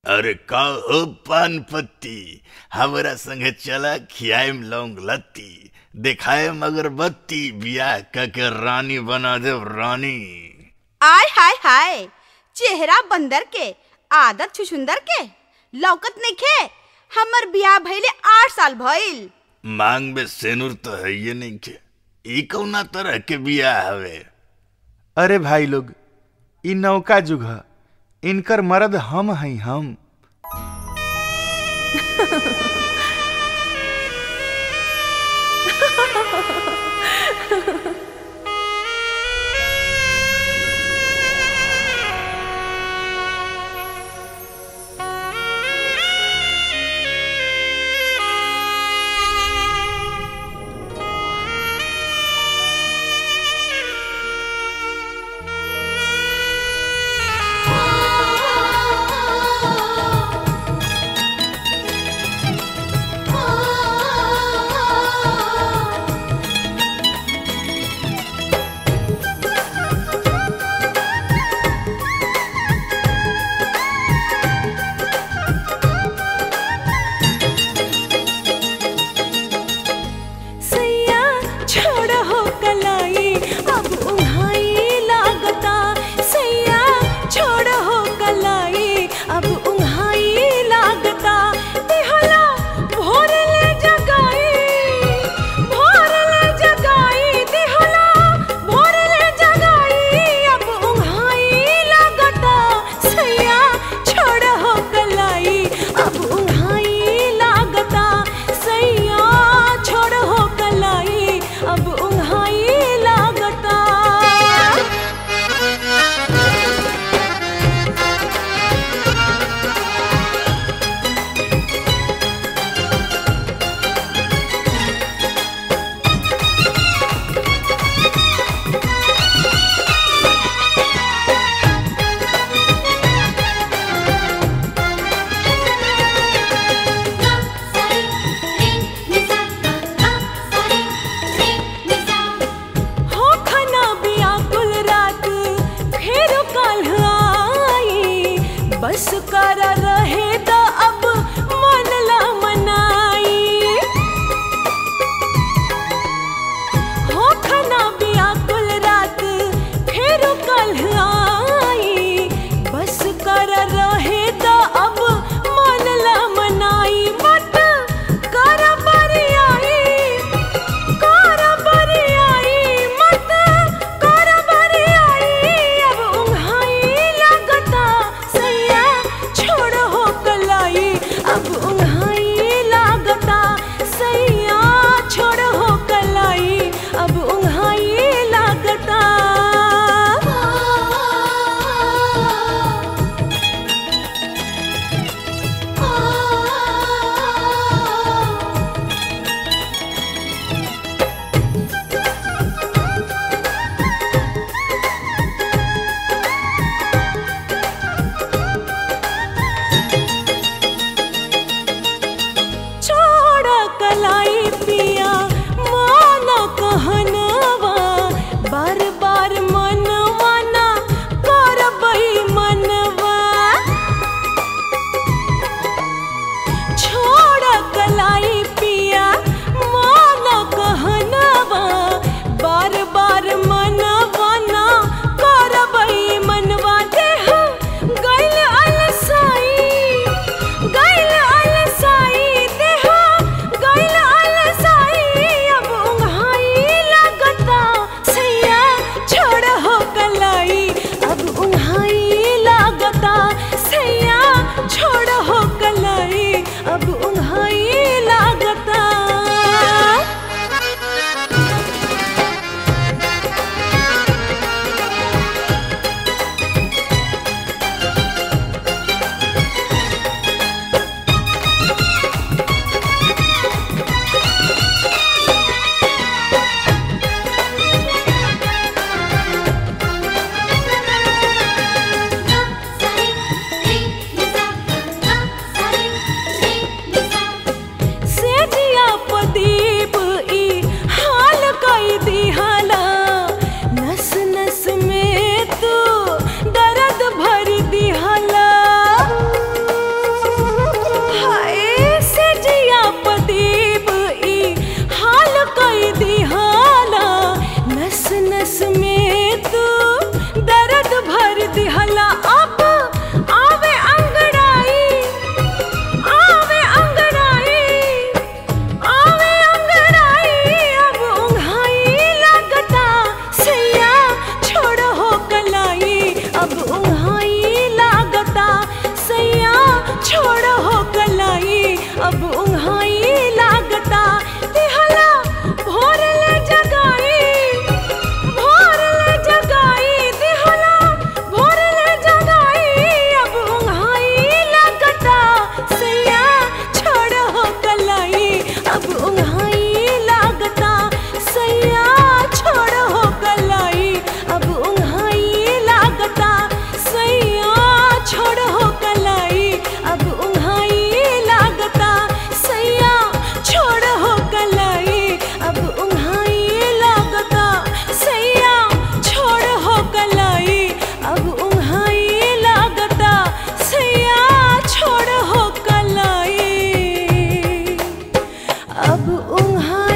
अरे का हो पान पत्ती हमरा संगे चला खियाएम लौंग लत्ती देखाएम अगरबत्ती बियाह क के रानी बना देव रानी आय हाय हाय चेहरा बंदर के आदत छुछुंदर के लौकत नइखे हमर बियाह भइले आठ साल भइल मांग में सेनुर तो है ये नहीं के ई कौना तरह के बियाह हवे अरे भाई लोग इ नौका जुग ह इनकर मर्द हम हई हम सैया छोड़ हो कलाई अब उन्हाई लागता सैया छोड़ हो कलाई अब उन्हाई लागता देहला भोर ले जगाई भोर ले जगाई देहला भोर ले जगाई अब उन्हाई लागता सैया छोड़ हो कलाई अब उन्हाई लागता सैया छोड़ हो कलाई अब उन्हाई लागता हो खना बिया कुल रात फेर कल आई बस कर रहे त अब मन ला मनाई हो खना बिया कुल रात फेर कल आई बस कर रहे त अब मन ला मनाई मत कर बरियाई कर बरियाई मत कर बरियाई अब उन्हाई लागता सैया छोड़ हो कलाई अब उन्हाई लागता सैया छोड़ हो कलाई अब उन्हाई लागता छोड़ा कलाई पिया माना कहनवा बार बार मनवा ना करबई मनवा छोड़ा कलाई पिया माना कहनवा बार बार मनवा ना करबई मनवा देह गइल अलसाई गइल अलसाई देह गइल अलसाई अब उन्हाई लागता सैया छोड़ हो कलाई अब उन्हाई लागता सैया छोड़ हो कलाई अब उन्हाई लागता अब उन्हा